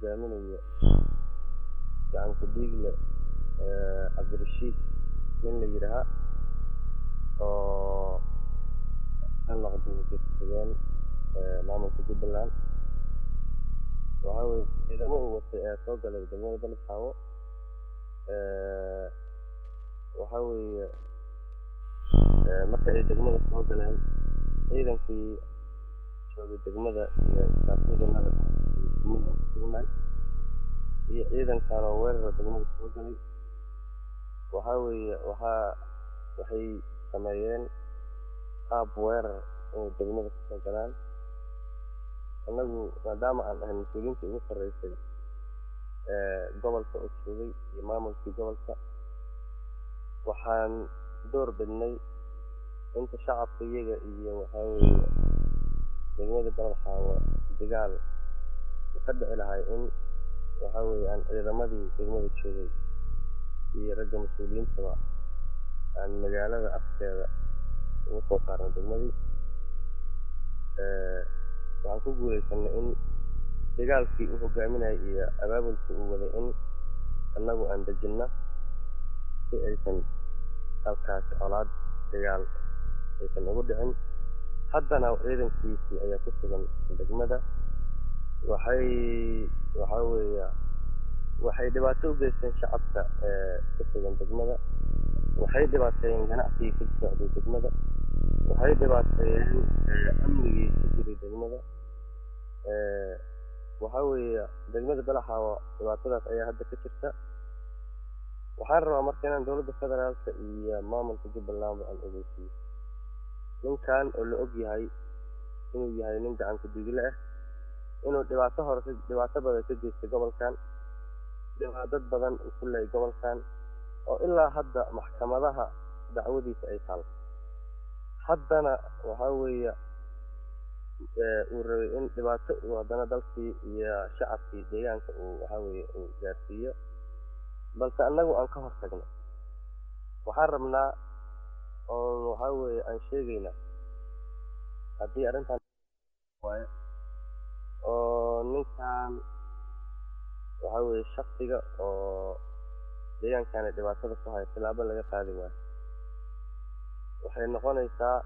hogaaminayo gacanku dhiigle cabdirashiid nin la yidhaahaa oo ka noqday ku-xigeen maamulka jubbaland waxaa weye ciidamo uu watay ee soo galay degmada balxaawo waxaa weeye marka ay degmada soo galeen ciidankii joogay degmada iyo istaafyadannada degmada sugnaay iyo ciidankan oo weerara degmada soo galay waxaa weeye waxaa waxay sameeyeen qaab weerar inay degmada kasoo galaan annagu maadaama aan ahay mas-uuliyiintii ugu sarreysay gobolka oo joogay iyo maamulkii gobolka waxaan door bidnay inta shacabka iyaga iyo waxaa weeye degmada baladxaawo dagaal ka dhici lahay in waxaa weeye aan ciidamadii degmada joogay iyo ragga mas-uuliyiintaba aan magaalada afkeeda ugu soo saarnay degmadii waxaan ku guuleysanay in dagaalkii uu hogaaminayay iyo abaabulkii uu waday in annagu aan dejinno si aysan halkaasi colaad dagaal aysan ugu dhicin haddana ciidankiisii ayaa ku sugan degmada waxay waxaa weeya waxay dhibaato u geysteen shacabka ee ku sugan degmada waxay dhibaateeyeen ganacsigii ka socday degmada waxay dhibaateeyeen amnigii ka jiray degmada waxaa weeye degmada balaxaawa dhibaatadaas ayaa hadda ka jirta waxaan rabaa marka inaan dowladda federaalka iyo maamulka jubbalandba aan ogeysiiyo ninkan oo la og yahay inuu yahay nin gacanku digle ah inuu dhibaato hore dhibaato badan ka geystay gobolkan dad badan uu ku leeyay gobolkan oo ilaa hadda maxkamadaha dacwadiisa ay taal haddana waxaa weeye uu rabay in dhibaato uu haddana dalkii iyo shacabkii deegaanka uu waxaa weeye uu gaarsiiyo balse annagu aan ka hor tagno waxaan rabnaa oon waxaa weeye aan sheegaynaa haddii arrintan waayo oo ninkan waxaa weeye shaksiga oo deegaankani dhibaatada ku haya tilaabo laga qaadi waayo waxay noqonaysaa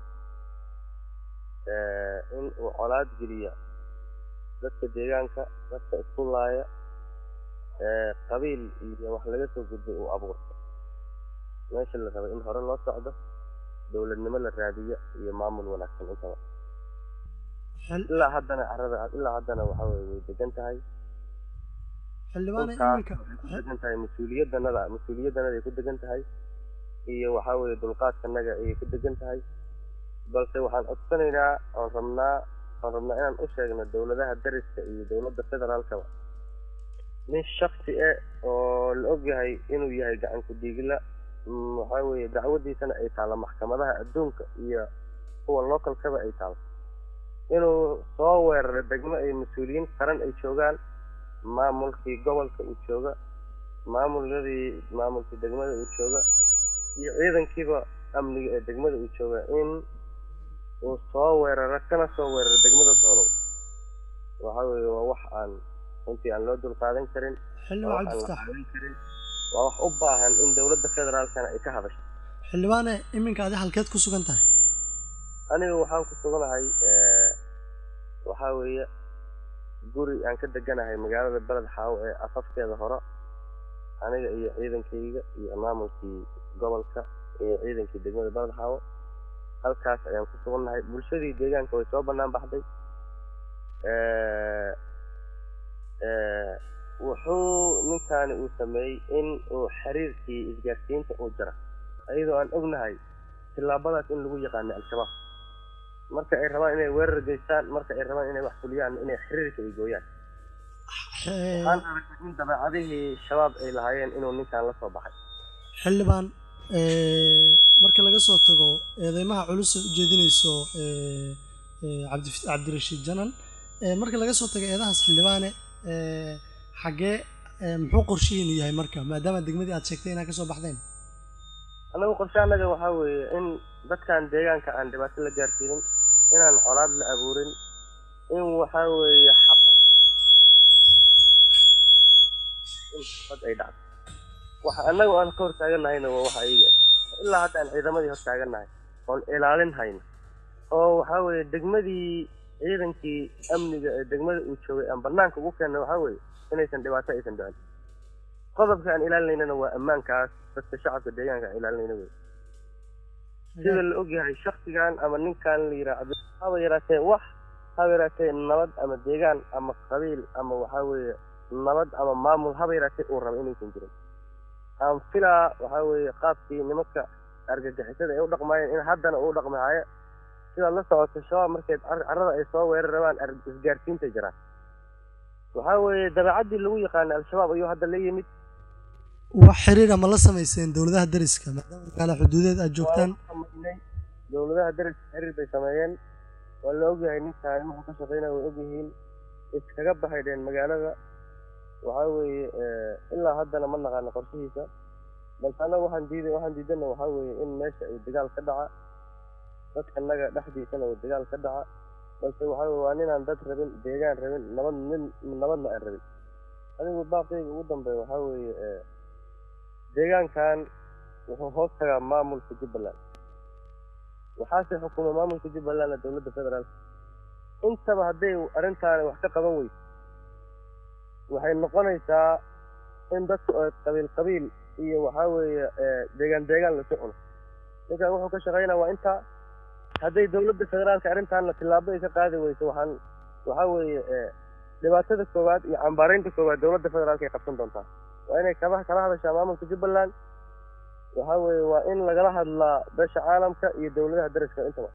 in uu colaad geliya dadka deegaanka dadka isku laaya qabiil iyo wax laga soo gudbay uu abuurto meesha la rabay in hore loo socdo dowladnimo la raadiyo iyo maamul wanaagsan intaba ilaa haddana carada ilaa haddana waxaa weye way degan tahay xildhibaane dhulkaas iminka waxay ku degan tahay mas-uuliyaddanada mas-uuliyaddanada ay ku degan tahay iyo waxaa weeye dulqaadkanaga ayay ku degan tahay balse waxaan codsanaynaa oon rabnaa oon rabnaa inaan u sheegno dowladaha dariska iyo dowladda federaalkaba nin shaksi eh oo la og yahay inuu yahay gacanku dhiigla mm, waxaa weeye dacwadiisana ay taalla maxkamadaha adduunka iyo kuwa localkaba ay taalo inuu soo weeraro degmo ay mas-uuliyiin qaran ay joogaan maamulkii gobolka uu jooga maamuladii maamulkii degmada uu jooga iyo ciidankiiba amniga ee degmada uu jooga in uu soo weeraro kana soo weeraro degmada doolow waxaa weeye waa wax aan runtii aan loo dulqaadan karin waa xildhibaan wax aan la cabdifataax qaadan karin waa wax u baahan in dowladda federaalkana ay ka hadasho xildhibaane iminka adi halkeed ku sugan tahay aniga waxaan ku suganahay eh, waxaa weeye guri aan ka deganahay magaalada beled xaawo ee afafkeeda hore aniga iyo ciidankayga iyo maamulkii gobolka iyo ciidankii degmada beled xaawo halkaas ayaan ku sugannahay bulshadii deegaanka way soo bannaan baxday Eh, eh, wuxuu ninkaani uu sameeyey in uu xiriirkii isgaarsiinta uu jara iyadoo aan ognahay tillaabadaas in lagu yaqaano al-shabaab marka ay rabaan inay weerar geystaan marka ay rabaan inay wax fuliyaan inay xiriirka ay gooyaan Eh, waxaan aragnay in dabeecadihii shabaab ay lahaayeen inuu ninkan la soo baxay xildhibaan eh, marka laga soo tago eedeymaha culus ee ujeedinayso eh, eh, cabdi- cabdirashiid janan eh, marka laga soo tago eedahaas xildhibaane eh, xaggee eh, muxuu qorshihiinu yahay marka maadaama degmadii aad sheegtay inaad ka soo baxdeen annagu qorshe annaga waxaa weeye in dadkan deegaanka aan dhibaato la gaarsiinin inaan colaad la abuurin in waxaa weeye xabad in xabad ay dhacdo waxa annaga aan ka hortaaganahayna waa waxa iyaga ah ilaa hadda aan ciidamadii hortaagannahay oon ilaalin hayno oo waxaa weeye degmadii ciidankii amniga ee degmada uu joogay aan banaanka ugu keenna waxaa weeye inaysan dhibaato aysan dhicin qodobka aan ilaalinaynana waa ammaankaas dadka shacabka deegaanka aan ilaalinayna wey sida la ogyahay shaksigan ama ninkan la yidhaahdo haba yaraatee wax haba yaraatee nabad ama deegaan ama qabiil ama waxaa weeye nabad ama maamul haba yaraatee uu raba inaysan jirin aan filaa waxaa weeye qaabkii nimanka argagixisada ay u dhaqmaayeen in haddana uu dhaqmahaayo sidaad la socoto shabaab markay carrada ay soo weerar rabaan isgaarsiintay jiraan waxaa weeye dabeecaddii lagu yaqaanay al-shabaab ayuu hadda la yimid wax xiriir ama la samayseen dowladaha dariska maadaama magaala xuduudeed aad joogtaan samaynay dowladaha dariska xiriir bay sameeyeen waa la ogyahay ninkaan wuxuu ka shaqaynaya way ogyihiin iskaga baxay dheen magaalada waxaa weeye ilaa haddana ma naqaano qorshihiisa balse annaga waxaan diiday waxaan diidana waxaa weeye in meesha uu dagaal ka dhaca dadka naga dhexdiisana uu dagaal ka dhaca balse waxaa weye waa ninaan dad rabin deegaan rabin nabad nin nabadna aan rabin adigu baaqiyga ugu dambeeya waxaa weeye deegaankan wuxuu hoos tagaa maamulka jubbaland waxaase xukuma maamulka jubbalandna dowladda federaalka intaba hadday arrintaani wax ka qaban weyso waxay noqonaysaa in dadku ay qabiil qabiil iyo waxaa weeye deegaan deegaan lasu cuno ninkan wuxuu ka shaqaynaa waa intaa hadday dowladda federaalka arrintaanna tillaabo ay ka qaadi weyso waxaan waxaa weeye dhibaatada koowaad iyo cambaaraynta koowaad dowladda federaalka ay qabsan doontaa waa inay kaba kala hadashaa maamulka jubbaland waxaa weeye waa in lagala hadlaa beesha caalamka iyo dowladaha dariska intaba